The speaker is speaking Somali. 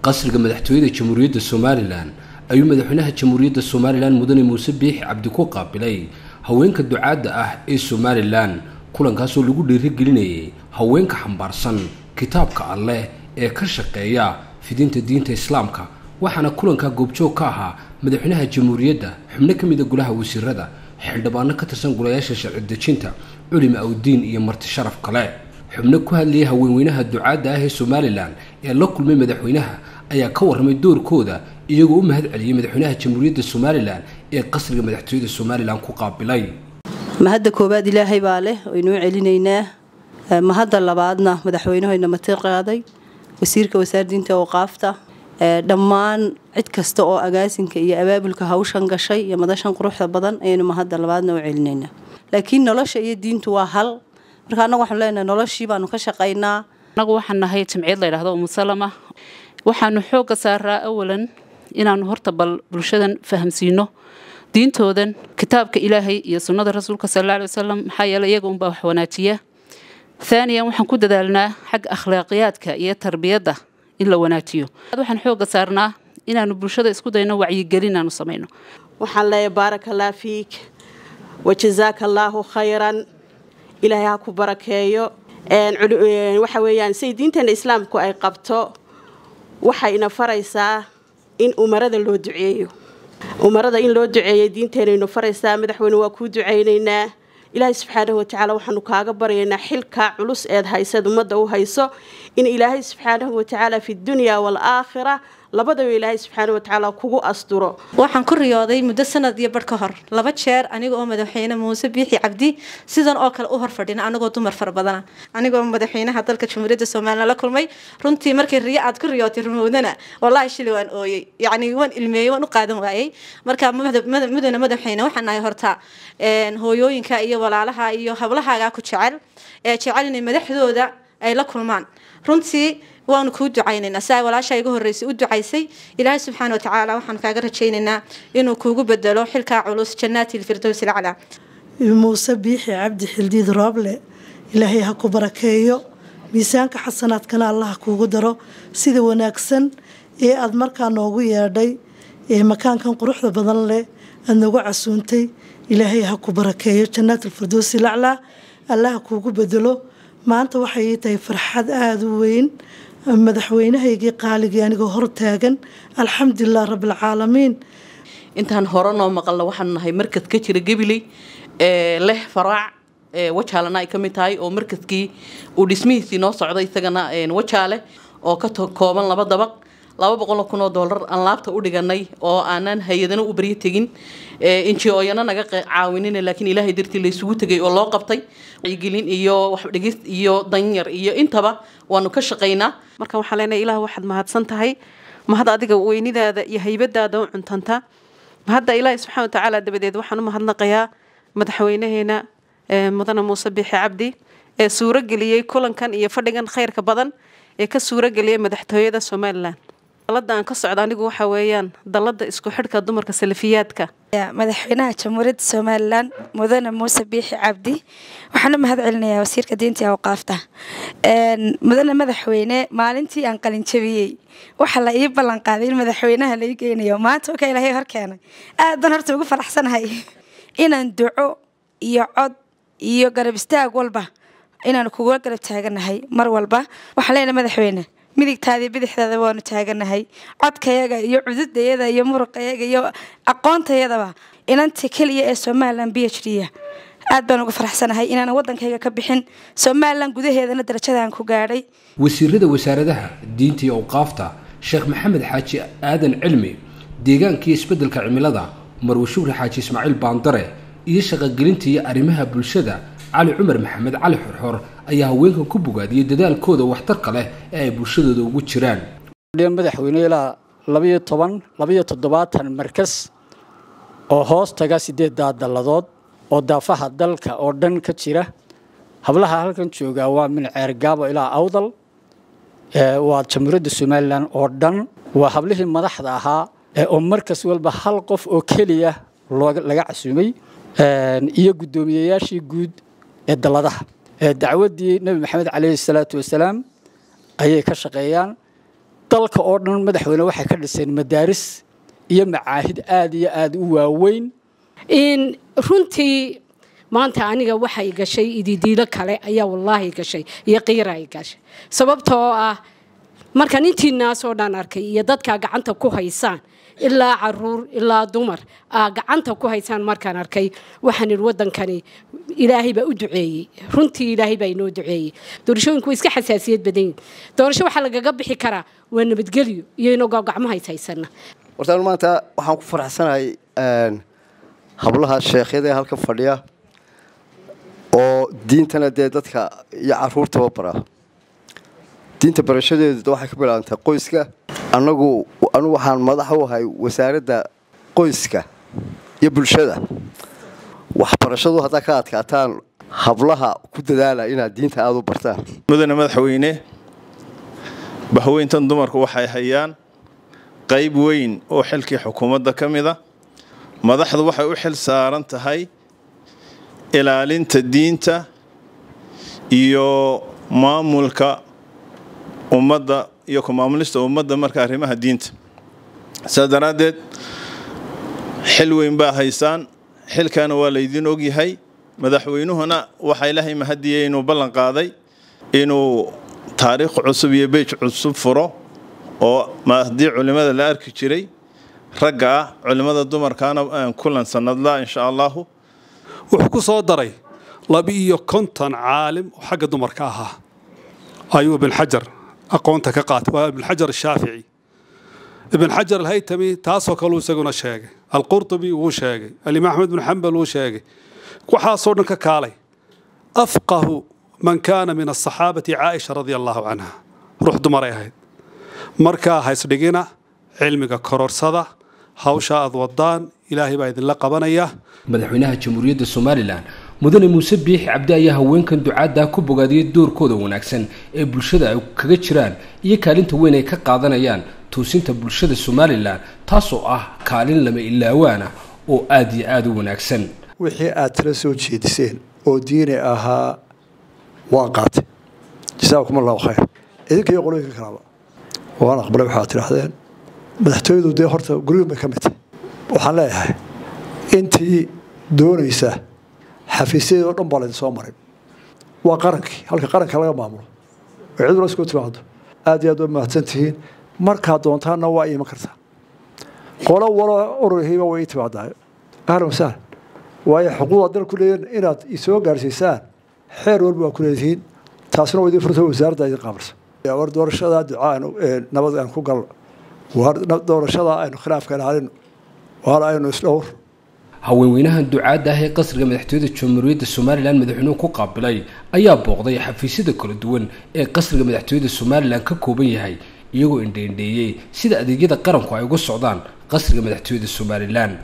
qasriga madaxtooyada jamhuuriyadda somalilan ayuu madaxweynaha jamhuuriyadda somalilan mudane muuse biixi cabdi ku qaabilay haweenka ducaadda ah ee somalilan kulankaasoo lagu dhiirigelinayay haweenka xambaarsan kitaabka alleh ee ka shaqeeya fidinta diinta islaamka waxaana kulankaa goobjoog ka ahaa madaxweynaha jamhuuriyadda xubno ka mida golaha wasiirada xildhibaano ka tirsan golayaasha sharci dejinta culima awdiin iyo marti sharaf kale xubno ku hadlayay haweenweynaha ducaadda ah ee somalilan ee la kulmay madaxweynaha ayaa ka warramay doorkooda iyagoo u mahad celiyey madaxweynaha jamhuuriyadda somalilan ee qasriga madaxtooyada somalilan ku qaabilay mahadda koowaad ilaahay baa leh waynuu celinaynaa mahadda labaadna madaxweynahayna mati qaaday wasiirka wasaardiinta awqaafta dhammaan cid kasta oo agaasinka iyo abaabulka hawshan gashay iyo madashan quruxda badan ayaynu mahadda labaadna u celinaynaa laakiin nolosha iyo diintu waa hal marka annagu waxaanu leenahay noloshii baanu ka shaqaynaa annagu waxaan nahay jamciyad la ydhahdo umusalama waxaanu xoogga saaraa awalan inaanu horta bal bulshadan fahamsiino diintoodan kitaabka ilaahay iyo sunnada rasuulka sal alla alay wasalam maxaa yeeley iyaga unbaa wax wanaajiya haaniyan waxaan ku dadaalnaa xagga akhlaaqiyaadka iyo tarbiyadda in la wanaajiyo waxaan xoogga saarnaa inaanu bulshada isku dayno wacyigelin inaanu samayno waxaan leeyahay baaraka allah fiik wajazaaka allaahu khayran ilaahay ha ku barakeeyo waxa weeyaan say diinteena islaamku ay qabto waxayna faraysaa in umarada loo duceeyo umarada in loo duceeyo diinteenaynu faraysaa madaxweyne waa kuu ducaynaynaa ilaahay subxaanahu watacaala waxaanu kaaga baryaynaa xilka culus eed hayseed ummadda u hayso in ilaahay subxaanahu watacaala fi dunya waalaakhira labadaba ilaahay subxaana watacaala kugu asturo waxaan ku riyooday muddo sanad iyo barh ka hor laba jeer aniga oo madaxweyne muuse biixi cabdi sidan oo kale u horfadhina anigoo dumar fara badana anigoo madaxweynaha dalka jamhuuriyadda somalilan la kulmay runtii markii riyo aad ku riyootay rumowdana wallaahi shili waan ooyey yacni waan ilmeeyey waan u qaadan waayey marka mudane madaxweyne waxaan nahay horta hooyooyinka iyo walaalaha iyo hablahaagaa ku jecel ee jecel inay madaxdooda ay la kulmaan runtii waanu kuu ducaynaynaa si ay walaasha iga horreysay u ducaysay ilaahay subxaana watacaala waxaan kaaga rajaynaynaa inuu kuugu bedelo xilkaa culus jannaati lfirdows ilcalaa muuse biixi cabdi xildiid rooble ilaahay ha ku barakeeyo miisaanka xasanaadkana allah kuugu daro sida wanaagsan ee aada markaa noogu yeedhay ee makaankan quruxda badan leh aada noogu casuuntay ilaahay ha ku barakeeyo jannaat alfirdows ilaclaa allah ha kuugu bedelo maanta waxay ii tahay farxad aada u weyn madaxweynahaygii qaaligii anigoo hor taagan alxamdulilah rabbilcaalamiin intaan hore noo maqalna waxaanu nahay markad ka jira gabiley ee leh faraac wajaalana ay ka mid tahay oo markadkii uu dhismihiisii noo socday isagana wajaale oo ka kooban laba dabaq laba boqoloo kun oo dollar aan laabta u dhiganay oo aanan hay-adana u baryo tegin injioyana naga caawinin laakiin ilaahay dartii laysugu tegay oo loo qabtay wacyigelin iyo waxdhegis iyo danyar iyo intaba waanu ka shaqaynaa marka waxaan leenahay ilaah waxaad mahadsan tahay mahad adiga weynidaada iyo haybadaada u cuntanta mahadda ilaahi subxana watacaala dabadeed waxaan u mahadnaqayaa madaxweynaheena mudane muuse biixi cabdi ee suuro geliyey kulankan iyo fadhigan khayrka badan ee ka suuro geliyay madaxtooyada somalilan dalada aan ka socda anigu waxa weeyaan dalada isku xidhka dumarka salafiyaadka madaxweynaha jamhuuriyadda somalilan mudane muuse biixi cabdi waxaan u mahad celinayaa wasiirka diinta iyo awqaafta mudane madaxweyne maalintii aan qalinjabiyey waxaa la ii ballan qaaday in madaxweynaha lai geynayo maanta oka ilaahay hor keenay aad baan horta ugu faraxsanahay inaan duco iyo cod iyo garab istaag walba inaan kuga garab taaganahay mar walba waxaan leenahay madaxweyne midigtaadii bidixdaada waanu taaganahay codkayaga iyo cududayada iyo muruqayaga iyo aqoontayadaba inanta keliya ee somalilan b h d aad baan uga faraxsanahay inaan wadankayga ka bixin somalilan gudaheedana darajadaan ku gaadhay wasiirada wasaaradaha diinta iyo awqaafta sheekh maxamed xaaji aadan cilmi deegaanka iyo isbeddelka cimilada marwe shukri xaaji ismaaciil baandare iyo shaqogelinta iyo arrimaha bulshada cali cumar maxamed cali xorxor ayaa haweenkan ku bogaadiyey dadaalkooda waxtarka leh ee ay bulshadooda ugu jiraan madaxweyne ilaa labayo toban labayo toddobaatan markas oo hoos taga sideeddaa dalladood oo daafaha dalka oo dhan ka jira hablaha halkan joogaa waa min ceergaabo ilaa awdal waa jamhuuriyadda somalilan oo dhan waa hablihii madaxda ahaa oo markas walba hal qof oo keliya laga casuumay iyo guddoomiyeyaashii guud ee dalladaha dacwaddii nebi maxamed caleyhi salaatu wasalaam ayay ka shaqeeyaan dalka oo dhan madaxweyne waxay ka dhiseen madaaris iyo macaahid aada iyo aada u waaweyn runtii maanta aniga waxay gashay ididiilo kale ayaa wallaahi gashay iyo qiira ay gashay sababtoo ah markaan intiinaasoo dhan arkay iyo dadkaa gacanta ku haysaan ilaa caruur ilaa dumar aa gacanta ku haysaan markaan arkay waxaan idhi waddankani ilaahay baa u duceeyey runtii ilaahay baa inoo duceeyey doorashooyinku way iska xasaasiyad badan yihin doorasho waxaa lagaga bixi karaa waa nabadgelyo iyo inagoo gacmahays haysana horta maanta waxaan ku faraxsanahay hablaha sheekhyada ee halka fadhiya oo diintana dee dadka iyo caruurtaba bara diinta barashadeedu waxay ka bilaabantay qoyska anagu anigu waxaan madax u ahay wasaaradda qoyska iyo bulshada waxbarashadu haddaa ka adkaataan hablaha ku dadaala inaad diinta aada u bartaan mudane madaxweyne bahweyntan dumarku waxay hayaan qayb weyn oo xilkii xukuumadda ka mid a madaxdu waxay u xil saaran tahay ilaalinta diinta iyo maamulka ummadda iyo ku maamulista ummadda marka arrimaha diinta saas daraaddeed xil weyn baa haysaan xilkaana waa laydin ogyahay madaxweynuhuna waxaa ilaahay mahadiyey inuu ballan qaaday inuu taariikh cusub iyo beej cusub furo oo haddii culimmada la arki jiray ragga ah culimmada dumarkaana kulan sanadla insha allahu wuxuu ku soo daray laba-iyo konton caalim oo xagga dumarka ahaa ayuu ibn xajar aqoonta ka qaatay waa ibn xajar ashaafici ibn xajar alhaytami taasoo kaleu isaguna sheegay alqurtubi wuu sheegay alimaam axmed bin xambal wuu sheegay waxaasoo dhan ka kaalay afqahu man kaana min asaxaabati caaisha radia allahu canha ruux dumaray ahayd markaa haysdhigina cilmiga kororsada hawsha aad wadaan ilaahay baa idinla qabanaya madaxweynaha jamhuuriyadda somalilan mudane muuse biixi cabdi ayaa haweenkan ducaaddaa ku bogaadiyey doorkooda wanaagsan ee bulshada ay kaga jiraan iyo kaalinta weyn ay ka qaadanayaan toosinta bulshada somalilan taasoo ah kaalin lama ilaawaana oo aada iyo aada u wanaagsan wixii aad tala soo jeediseen oo diini ahaa waan qaatay jasaakum allahu khayr idinka iyo qolooyinka kalaba waan aqbalay waxaad tidhaahdeen madaxtooyadu dee horta gurigin bay ka mid tahay waxaan leeyahay intii doonaysa xafiisyadeed oo dhan baa laydin soo marin waa qarankii halka qaranka laga maamulo oo cid wala isku timaado aad iyo aad waa mahadsan tihiin markaad doontaanna waa iiman kartaa qolo walo ururhiiba way ii timaadaa ahlan wasahlan waayo xuquuqda dal ku leeyihin inaad isoo gaarsiisaan xeer walba waa ku leedihiin taasna waa idin furta wasaaradda idin qaabilsa war doorashada ducaa aynu nabad aynu ku galno war doorashada aynu khilaafka ilaalino waar aynu isdhowr haweenweynahan ducaadda ah ee qasriga madaxtooyada jamhuuriyadda somalilan madaxweynuhu ku qaabilay ayaa booqday xafiisyada kala duwan ee qasriga madaxtooyada somalilan ka kooban yahay iyagoo indheindheeyey sida adeegyada qaranku ay uga socdaan qasriga madaxtooyada somalilan